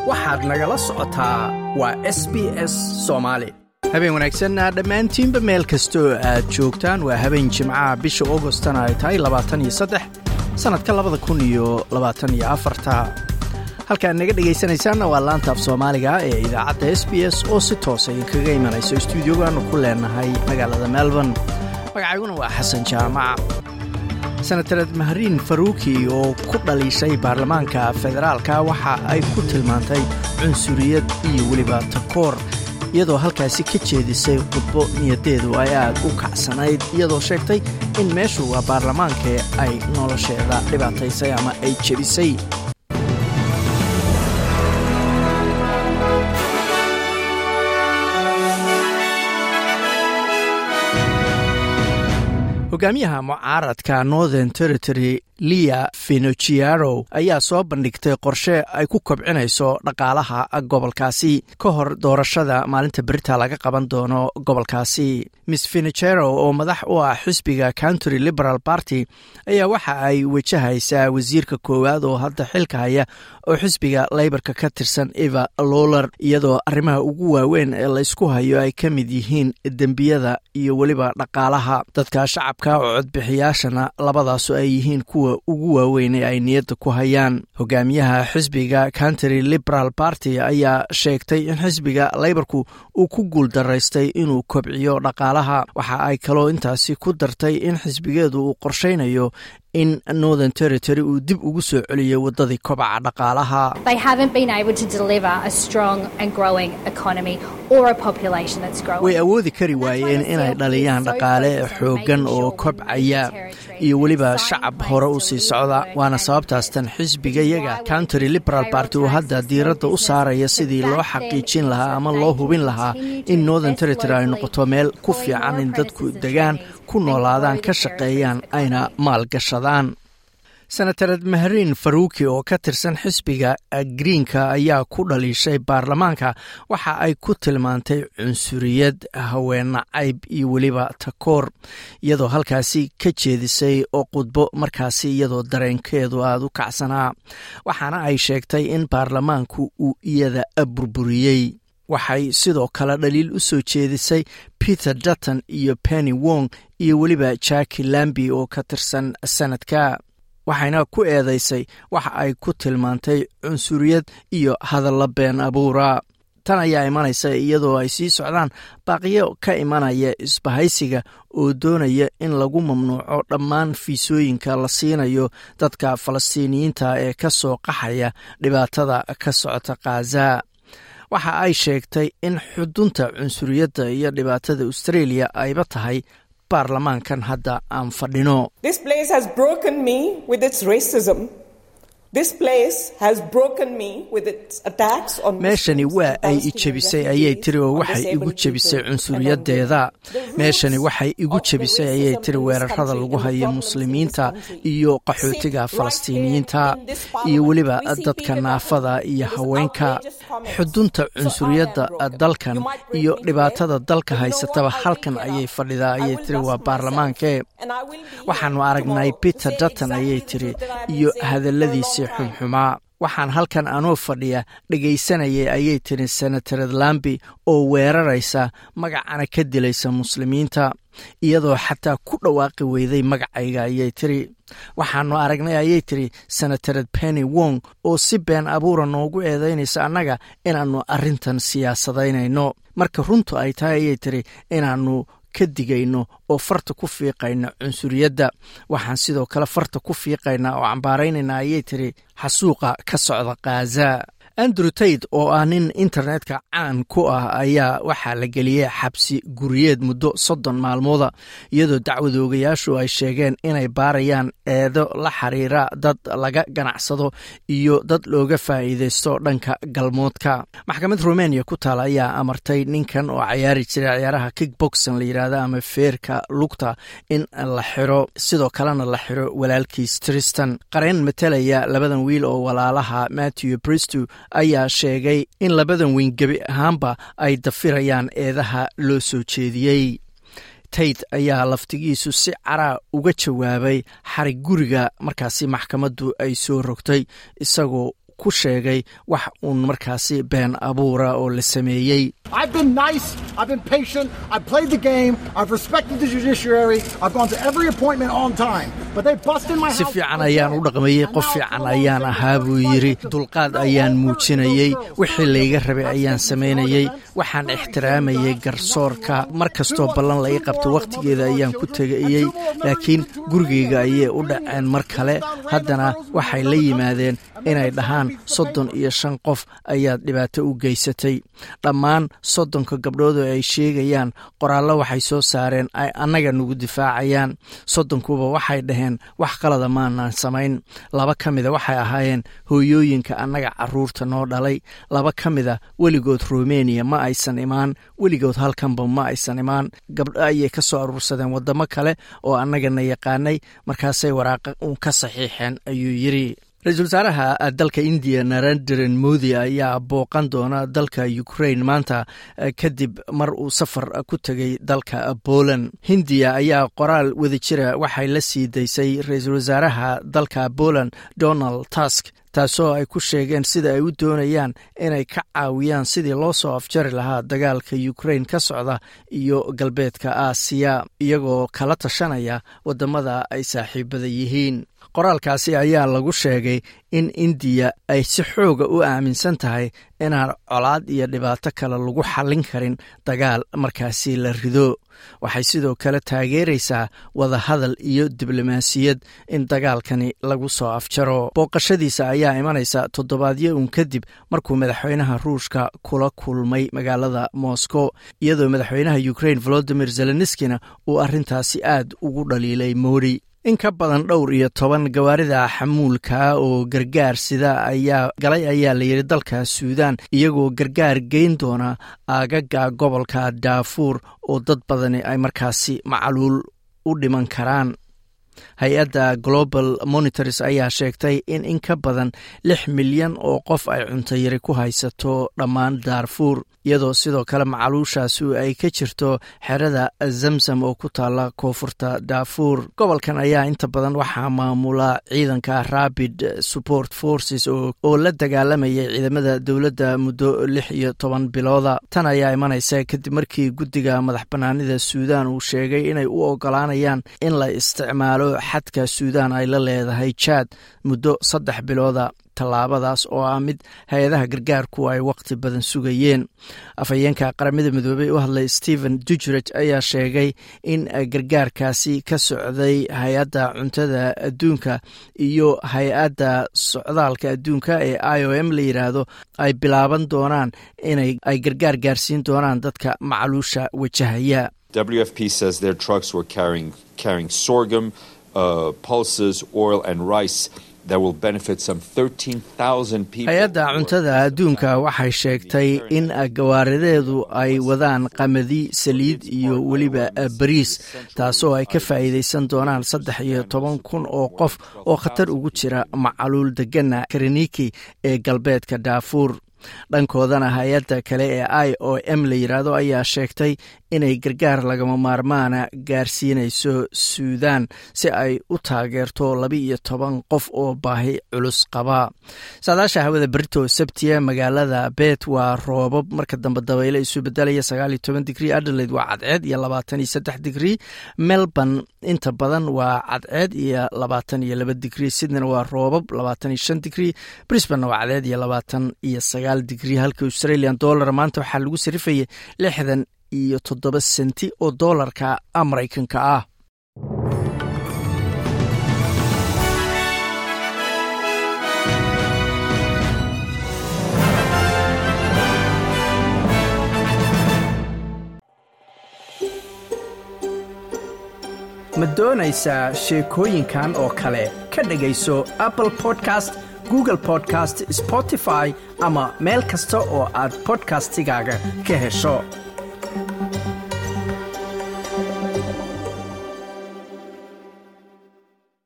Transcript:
waxaad nagala socotaa waa s b s soomaali habeen wanaagsanna dhammaantiinba meel kastoo aad joogtaan waa habeen jimcaha bisha augostana ay tahay labaataniyosaddex sannadka labada kun iyo labaataniyo afarta halkaad naga dhegaysanaysaanna waa laanta af soomaaliga ee idaacadda s b s oo si toosa idinkaga imanayso stuudiogaanu ku leenahay magaalada melbourne magacayguna waa xasan jaamac senatared mahriin faruuki oo ku dhaliishay baarlamaanka federaalka waxa ay ku tilmaantay cunsuriyad iyo weliba takoor iyadoo halkaasi ka jeedisay khudbo niyadeedu ay aad u kacsanayd iyadoo sheegtay in meeshu waa baarlamaankee ay nolosheeda dhibaataysay ama ay jebisay hogaamiyaha mucaaradka northern territory lia finochiaro ayaa soo bandhigtay qorshe ay ku kobcinayso dhaqaalaha gobolkaasi ka hor doorashada maalinta berita laga qaban doono gobolkaasi miss finochero oo madax u ah xisbiga country liberal party ayaa waxa ay wajahaysaa wasiirka koowaad oo hadda xilka haya oo xisbiga leybarka ka tirsan eva loler iyadoo arrimaha ugu waaweyn ee laysku hayo ay ka mid yihiin dembiyada iyo weliba dhaqaalaha dadka shacabka oo codbixiyaashana labadaasu ay yihiin kuwa ugu waaweyn ee ay niyadda ku hayaan hogaamiyaha xisbiga country liberal party ayaa sheegtay in xisbiga leybarku uu ku guuldaraystay inuu kobciyo dhaqaalaha waxa ay kaloo intaasi ku dartay in xisbigeedu uu qorshaynayo in northern territory uu dib ugu soo celiyo waddadii kobaca dhaqaalaha way awoodi kari waayeen inay dhaliyaan dhaqaale xooggan oo kobcaya iyo weliba shacab hore u sii socda waana sababtaastan xisbigayaga country liberal party uu hadda diiradda u saaraya sidii loo xaqiijin lahaa ama loo hubin lahaa in northern territory ay noqoto meel ku fiican in dadku degaan ku noolaadaan ka shaqeeyaan ayna maalgashadaan senatared mahriin faruuki oo ka tirsan xisbiga greenka ayaa ku dhaliishay baarlamaanka waxa ay ku tilmaantay cunsuriyad haweena cayb iyo weliba takoor iyadoo halkaasi ka jeedisay oo khudbo markaasi iyadoo dareenkeedu aada u kacsanaa waxaana ay sheegtay in baarlamaanku uu iyada burburiyey waxay sidoo kale dhaliil u soo jeedisay peter dutton iyo penny wong iyo weliba jaki lambi oo ka tirsan sanadka waxayna ku eedaysay waxa ay ku tilmaantay cunsuriyad iyo hadalla been abuura tan ayaa imanaysa iyadoo ay sii socdaan baaqiyo ka imanaya isbahaysiga oo doonaya in lagu mamnuuco dhammaan fiisooyinka la siinayo dadka falastiiniyiinta ee ka soo qaxaya dhibaatada ka socota khaza waxa ay sheegtay in xudunta cunsuriyadda iyo dhibaatada australia ayba tahay baarlamaankan hadda aan fadhino meeshani waa ay i jebisay ayay tiri oo waxay igu jebisay cunsuriyadeeda meeshani waxay igu jebisay ayay tiri weerarada lagu hayo muslimiinta iyo qaxootiga falastiiniyiinta iyo weliba dadka naafada iyo haweenka xudunta cunsuriyadda dalkan iyo dhibaatada dalka haysataba halkan ayay fadhidaa ayay tiri waa baarlamaankee waxaanu aragnay peter dutton ayay tiri iyo hadalladiisii xumxumaa waxaan halkan anoo fadhiya dhegaysanayay ayay tiri senatared lambi oo weeraraysa magacana ka dilaysa muslimiinta iyadoo xataa ku dhawaaqi weyday magacayga ayay tiri waxaanu aragnay ayay tiri senatared penny wong oo si been abuura noogu eedaynaysa annaga inaannu arrintan siyaasadaynayno marka runtu ay tahay ayay tiri inaannu ka digayno oo farta ku fiiqayna cunsuriyadda waxaan sidoo kale farta ku fiiqaynaa oo cambaaraynayna ayay tiri xasuuqa ka socda khaza andrew taid oo ah nin internetka caan ku ah ayaa waxaa la geliyey xabsi guriyeed muddo soddon maalmooda iyadoo dacwadoogayaashu ay sheegeen inay baarayaan eedo la xiriira dad laga ganacsado iyo dad looga faa'iidaysto dhanka galmoodka maxkamad rumeniya ku taal ayaa amartay ninkan oo cayaari jiray ciyaaraha kickboxon la yidhaahdo ama feerka lugta in la xiro sidoo kalena la xiro walaalkiis tristan qareen matalaya labadan wiil oo walaalaha matthew bristo ayaa sheegay in labadan weyn gebi ahaanba ay dafirayaan eedaha loo soo jeediyey tayd ayaa laftigiisu si caraa uga jawaabay xarig guriga markaasi maxkamaddu ay soo rogtay isagoo ku sheegay wax uun markaasi been abuura oo la sameeyey si fiican ayaan u dhaqmayey qof fiican ayaan ahaa buu yidhi dulqaad ayaan muujinayey wixii layga rabay ayaan samaynayey waxaan ixtiraamayay garsoorka mar kastoo ballan la ii qabto wakhtigeeda ayaan ku tegayey laakiin gurigayga ayay u dhaceen mar kale haddana waxay la yimaadeen inay dhahaan soddon iyo shan qof ayaad dhibaato u geysatay dhammaan soddonka gabdhood oo ay sheegayaan qoraallo waxay soo saareen ay annaga nagu difaacayaan soddonkuba waxay dhaheen wax qalada maanaan samayn laba ka mida waxay ahaayeen hooyooyinka annaga caruurta noo dhalay laba ka mida weligood rumeniya ma aysan imaan weligood halkanba ma aysan imaan gabdho ayay ka soo aruursadeen waddamo kale oo annagana yaqaanay markaasay waraaqa uun ka saxiixeen ayuu yidhi ra-iisul wasaaraha dalka indiya narendran modi ayaa booqan doona dalka ukrain maanta kadib mar uu safar ku tegay dalka poland hindiya ayaa qoraal wada jira waxay la sii daysay ra-iisul wasaaraha dalka poland donald tusk taasoo ay ku sheegeen sida ay u doonayaan inay ka caawiyaan sidii loo soo afjari lahaa dagaalka ukrain ka socda iyo galbeedka aasiya iyagoo kala tashanaya waddamada ay saaxiibada yihiin qoraalkaasi ayaa lagu sheegay in indiya ay si xooga u aaminsan tahay inaan colaad iyo dhibaato kale lagu xallin karin dagaal markaasi la rido waxay sidoo kale taageeraysaa wadahadal iyo diblomaasiyad in dagaalkani lagu soo afjaro booqashadiisa ayaa imanaysa toddobaadyo uun kadib markuu madaxweynaha ruushka kula kulmay magaalada moscow iyadoo madaxweynaha ukrain volodimir zelenskina uu arrintaasi aad ugu dhaliilay modi in ka badan dhowr iyo toban gawaarida xamuulka oo gargaar sida ayaa galay ayaa layidhi dalka suudaan iyagoo gargaar geyn doona aagaga gobolka daafuur oo dad badani ay markaasi macluul u dhiman karaan hay-adda global monitors ayaa sheegtay in in ka badan lix milyan oo qof ay cuntayari ku haysato dhammaan daarfuur iyadoo sidoo kale macaluushaasi ay ka jirto xerada zamzam oo ku taala koonfurta daafuur gobolkan ayaa inta badan waxaa maamula ciidanka rabid support forces oo la dagaalamayay ciidamada dowladda muddo lix iyo toban bilooda tan ayaa imanaysa kadib markii guddiga madax banaanida suudaan uu sheegay inay u ogolaanayaan in la isticmaalo xadka suudaan ay la leedahay jaad muddo saddex bilooda tallaabadaas oo ah mid hay-adaha gargaarku ay waqti badan sugayeen afhayeenka qaramada midoobey u hadlay stephen dujret ayaa sheegay in gargaarkaasi ka socday hay-adda cuntada adduunka iyo hay-adda socdaalka adduunka ee i o m la yidhaahdo ay bilaaban doonaan inay ay gargaar gaarsiin doonaan dadka macluusha wajahaya WFP says their trucks were carrying carrying sorghum, uh, pulses, oil, and rice that will benefit some 13,000 people. hay-adda cuntada adduunka waxay sheegtay in gawaarideedu ay wadaan qamadi saliid iyo weliba bariis taasoo ay ka faa'iidaysan doonaan saddex iyo toban kun oo qof oo khatar ugu jira macaluul degana kariniki ee galbeedka daafuur dhankoodana hay-adda kale ee i o m la yidhaahdo ayaa sheegtay inay gargaar lagama maarmaana gaarsiinayso suudaan si ay u taageerto laba iyo toban qof oo baahi culus qaba saadaasha hawada berito sabtiya magaalada bet waa roobab marka dambe dabeyle isu bedelaya sagaal iyo toban digrii adelaide waa cadceed iyo labaatan iyo saddex digrii melbourne inta badan waa cadceed iyo labaatan iyo laba digrii sydneyna waa roobab labaatan iyo shan digrii brisbane waa cadceed iyo labaatan iyo sagaal digrii halka australian dollar maanta waxaa lagu sarifayay lixdan iyo toddoba senti oo doolarka maraykanka ah ma doonaysaa sheekooyinkan oo kale ka dhegayso apple podcast google podcast spotify ama meel kasta oo aad bodkastigaaga ka hesho